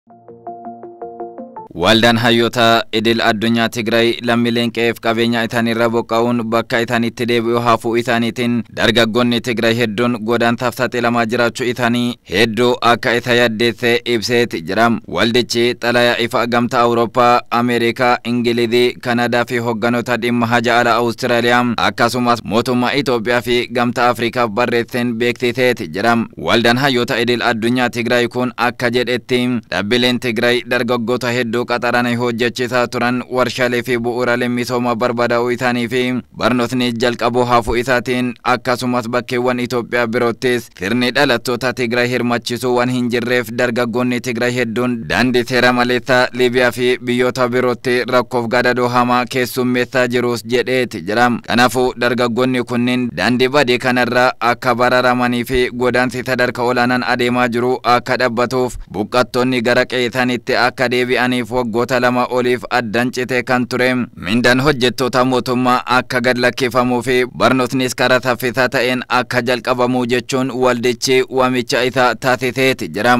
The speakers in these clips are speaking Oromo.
Waldaan hayyoota idil addunyaa Tigraay lammiileen qe'eef qabeenya isaaniirra buqqa'uun bakka isaaniitti deebi'u hafuu isaaniitiin dargaggoonni Tigraay hedduun godaantaaf saaxilamaa jiraachuu isaanii hedduu akka isa yaaddeesse ibseeti jira. Waldichi xalayaa ifa gamtaa Awurooppaa, Ameerikaa, Ingilizii, Kanadaa fi hogganoota dhimma haja ala Awustiraaliyaa akkasumas mootummaa Itoophiyaa fi gamtaa Afriikaaf barreesseen beeksiseeti jira. Waldaan hayyoota idil addunyaa Tigraay kun akka jedhetti dhaabbileen Tigraay dargaggoota hedduu qaxaranii hojjechiisaa turan warshaalee fi bu'uuraalee misoomaa barbadaa'uu isaanii fi barnootni jalqabuu hafuu isaatiin akkasumas bakkeewwan Itoophiyaa biroottis sirni dhalattoota Tigraay hirmaachisuu waan hin jirreef dargaggoonni Tigraay hedduun daandii seera maleessaa Liibiyaa fi biyyoota birootti rakkoof gadadoo hamaa keessummeessaa jirus jedheeti jira. Kanaafuu dargaggoonni kunniin daandii badii kanarraa akka bararamanii fi godaansi sadarkaa olaanaan adeemaa jiru akka dhaabbatuuf buqqattoonni gara qe'ee isaaniitti akka deebi'aniif waggoota lama oliif addaan citee kan ture mindaan hojjettoota mootummaa akka gad lakkifamuu fi barnootnis karaa saffisaa ta'een akka jalqabamu jechuun waldichi waamicha isaa taasiseeti jira.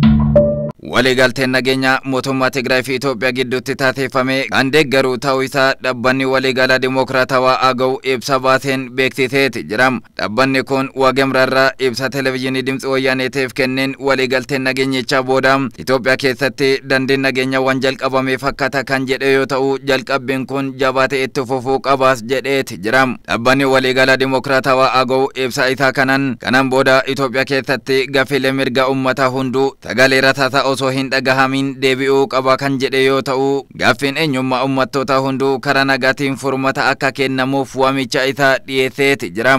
waliigalteen nageenya mootummaa Tigraay fi Itoophiyaa gidduutti taasifame kan deeggaru ta'uu isaa dhaabbanni waliigalaa dimokiraatawaa AGOW ibsa baaseen beeksiseeti jira. Dhaabbanni kun waagemraarraa ibsa televezyiinii Dimtsi Wayyaaneetiif kenneen waliigalteen nageenyichaa booda Itoophiyaa keessatti dandiin nageenya waan jalqabame fakkaata kan jedhe yoo ta'u jalqabbiin kun jabaatee itti fufuu qabaas jedheeti jira. Dhaabbanni waliigalaa dimokiraatawaa AGOW ibsa isaa kanaan kanaan booda Itoophiyaa keessatti gaaffilee mirga uummataa hunduu sagalee rasaasaa osoo hin dhagahamin deebi'uu qaba kan jedhe yoo ta'u gaaffiin eenyummaa uummattoota hunduu karaa nagaatiin furmata akka kennamuuf waamicha isaa dhiyeesseeti jira.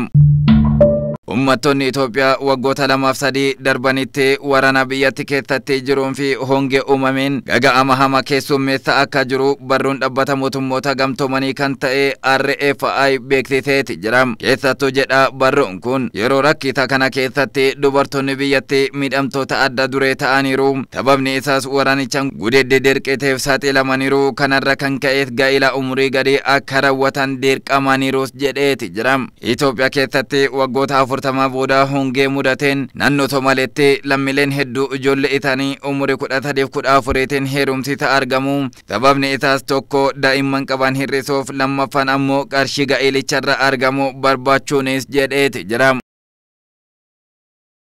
Uummattoonni Itoophiyaa waggoota lamaaf sadii darbanitti waraana biyyatti keessatti jiruun fi hongee uumameen gaga'ama hama keessummeessa akka jiru barruun dhaabbata mootummoota gamtoomanii kan ta'e RFI beeksiseeti jira. Keessattuu jedha barruun kun yeroo rakkisa kana keessatti dubartoonni biyyatti miidhamtoota adda duree ta'aniiru. Sababni isaas waraanichaan gudeedde dirqiteef saaxilamaniiru kanarra kan ka'eef gaa'ila umurii gadii akka raawwatan dirqamaniirus jedheeti jira. Itoophiyaa keessatti waggoota afur afurtamaa booda hongee mudateen naannoo Somaaleetti lammiileen hedduu ijoollee isaanii umurii kudha sadiif kudha afuriitiin heerumsiisa argamu. Sababni isaas tokko daa'imman qaban hir'isuuf lammaffaan ammoo qarshii ga'ilicharra argamu barbaachuunis jedheeti jira.